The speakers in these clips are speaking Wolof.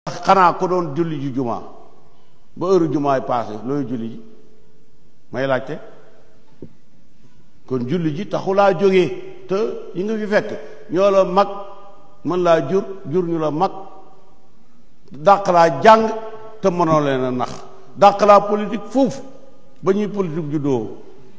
xanaa ko doon julli ji jumaa ba heure jumaay passé looy julli ji may laajte kon julli ji taxulaa jógee te yi nga fi fekk ñoo la mag mën laa jur jur ñu la mag dàq laa jàng te mënoo leen a nax dàq laa politique foofu ba ñuy politique juddoo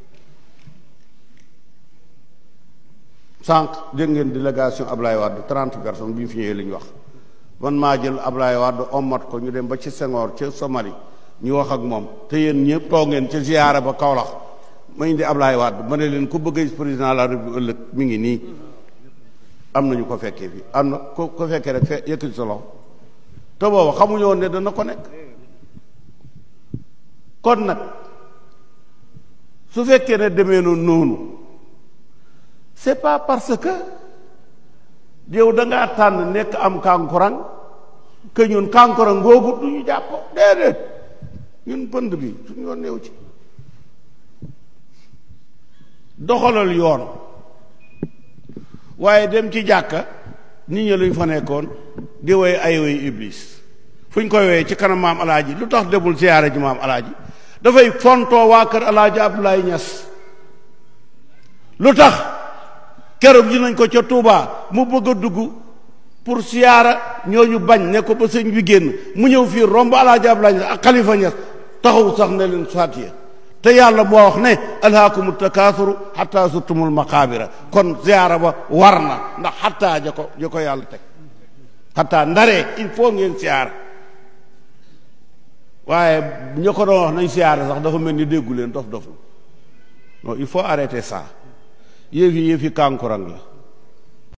sànq dégg ngeen délégation Ablaye Wade trente personnes bi ñu fi ñëwee la ñu wax man maa jël Ablaye Wade ommat ko ñu dem ba ci Senghor ca Somalie ñu wax ak moom te yéen ñëpp toog ngeen ca ziyaara ba Kaolack ma indi Ablaye Wade ma ne leen ku bëgg a président de la République ëllëg mi ngi nii am nañu ko fekkee fi am na ko ko fekkee rek fe yëkkati sa loxo te booba xamuñu woon ne dana ko nekk kon nag su fekkee ne demee noonu noonu c'est pas parce que yow da ngaa tànn nekk am kankurang que ñun kankurang googu du ñu jàpp déedéet ñun pënd bi suñu yoon néew ci doxalal yoon waaye dem ci jàkka nit ñi luñ fa nekkoon di woy ay woy iblis fu ñu koy woyee ci kanam maam alaaji lu tax demul siyaare ji maam alaaji dafay fontoo waa kër alaaji Abdoulaye Niass lu tax keroog ji nañ ko ca Touba mu bëgg a dugg pour siyaara ñooñu bañ ne ko ba sëñ bi génn mu ñëw fii romb alaaji Abdoulaye Niass ak xalifa Niass taxaw sax ne leen saatiya te yàlla moo wax ne alhaakumu takaasuru xatta zurtumul maqaabira kon ziyaara ba war na ndax xatta ja ko ja ko yàlla teg xatta ndaree il faut ngeen siyaara waaye ña ko doon wax nañ siyaara sax dafa mel ni déggu leen dof dof non il faut arrêter ça yëf yi yëf yi kankurang la